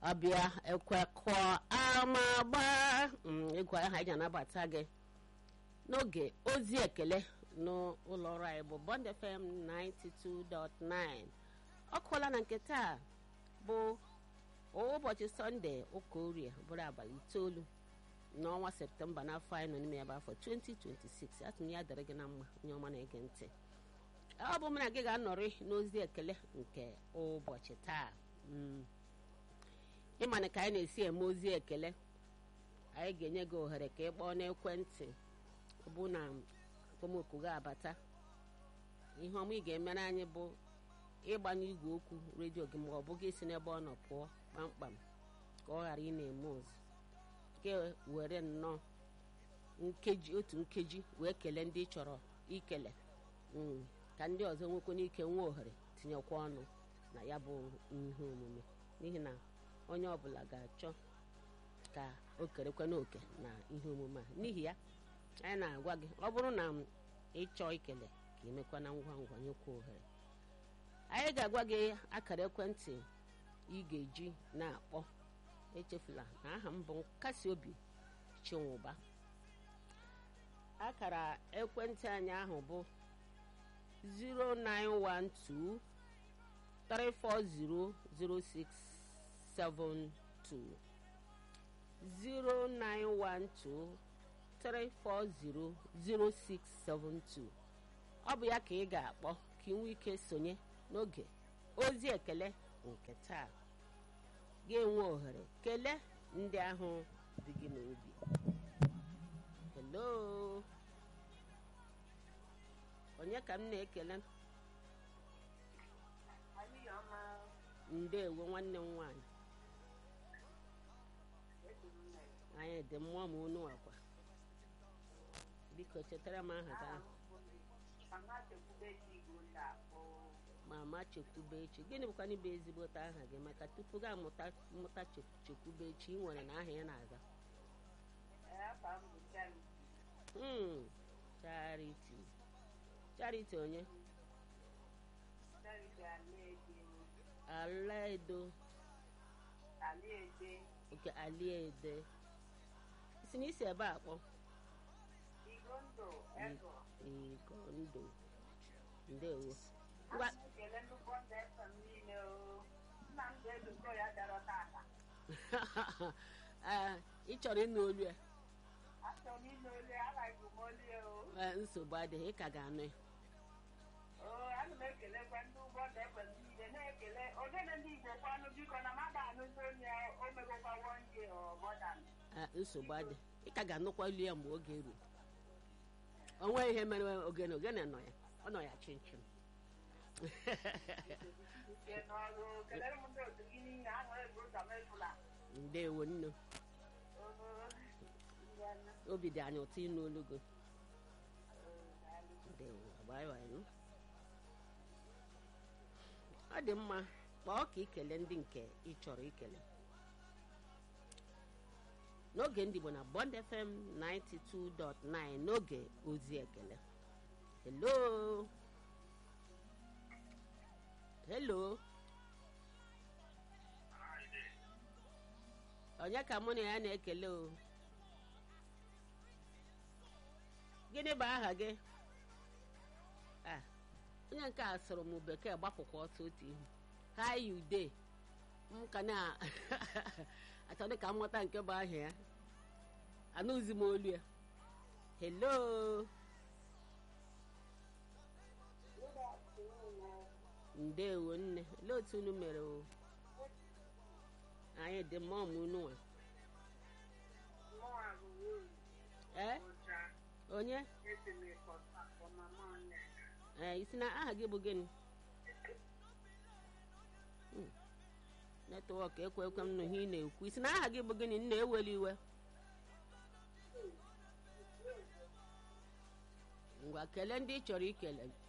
ọbịa ekwekọ ama gba ịgwa aha anyị anabata gị n'oge ozi ekele n'ụlọ ọrụ anyị bụ Bond FM 92.9 ọ kụọla na nke taa bụ ụbọchị sọnde ụka orie bụrụ abalị itoolu n'ọnwa septemba n'afọ anyị nọ n'ime ya bụ afọ 2026 atụm ya dịrị gị na mma onye ọma na-ege ntị ọ bụ m na gị ga-anọrị n'ozi ekele nke ụbọchị taa ịmana ka anyị na-esi eme ozi ekele anyị ga-enye gị ohere ka ị kpọọ n'ekwentị ọ bụ na akpọmoku gị abata ihe ọma ị ga-emere anyị bụ ịgbanye igwe okwu redio gị ma ọ bụ gị si n'ebe ọ nọ pụọ kpamkpam ka ọ ghara ị na-eme ozi nke were nnọọ nkeji otu nkeji wee kelee ndị ị chọrọ ikele ka ndị ọzọ nwekwa n'ike nwee ohere tinyekwa ọnụ na ya bụ ihe omume n'ihi na onye ọbụla ga-achọ ka o kerekwa n'oke na ihe omume a n'ihi ya anyị na-agwa gị ọ bụrụ na ịchọọ ikele ka emekwa na ngwa ngwa nyekwa ohere anyị ga-agwa gị akara ekwentị ị ga-eji na-akpọ echefula na aha m bụ nkasi obi chinwụba akara ekwentị anyị ahụ bụ 0912 3400672 0912 3400672 ọ bụ ya ka ị ga-akpọ ka ị nwee ike sonye n'oge ozi ekele nke taa ga-enwe ohere kelee ndị ahụ dị gị n'obi hello onye ka m na-ekele ndeewo nwanne m nwaanyị anyị dị mmụọ ma unu akwa biko chetara m aha gị ahụ mama chekwube echi gịnị bụkwa n'ịbụ ezigbote aha gị maka tupu gị amụta mmụta chekwube echi ị nwere na aha ya na-aza charity charity onye alaedo oke aliede si na isi ebe a kpọ igondo ndewo ngwa ị chọrọ ịnụ olu ya nsogbu adịghị ị ka ga-anụ ya ana m ekelekwa ndị ụgbọ na-ekpe niile na-ekele ogene ndị igbo kwanụ biko na mmadụ anụzi onye o megokwawo nje ọbọdan nsogbu adị ị ka ga-anụkwa olu ya mgbe oge ruo o nweghị ihe mere ogene ogene nọ ya ọ nọ ya chinchin ndewo nne obi dị anyị ụtọ ịnụ olu gị ndewo agbaghị ọ dị mma kpọọ ka ikele ndị nke ị chọrọ ikele n'oge ndị Igbo na Bond FM 92.9 n'oge ozi ekele hello hello onye ka mụ na ya na-ekele o gịnị bụ aha gị onye nke a sụrụ m bekee gbapụkwa ọsọ otu ihu hi you dey m ka na-achọdị ka mmụta nke bụ aha ya anụzi m olu ya hello ndewo nne olee otu unu mere o anyị dị mma ọmụ unu nwa ee onye ee isi na aha gị bụ gịnị netwọk ekwe ekwe m nụ ihe ị na-ekwu isi na aha gị bụ gịnị nna eweli iwe ngwa kelee ndị ị chọrọ ikele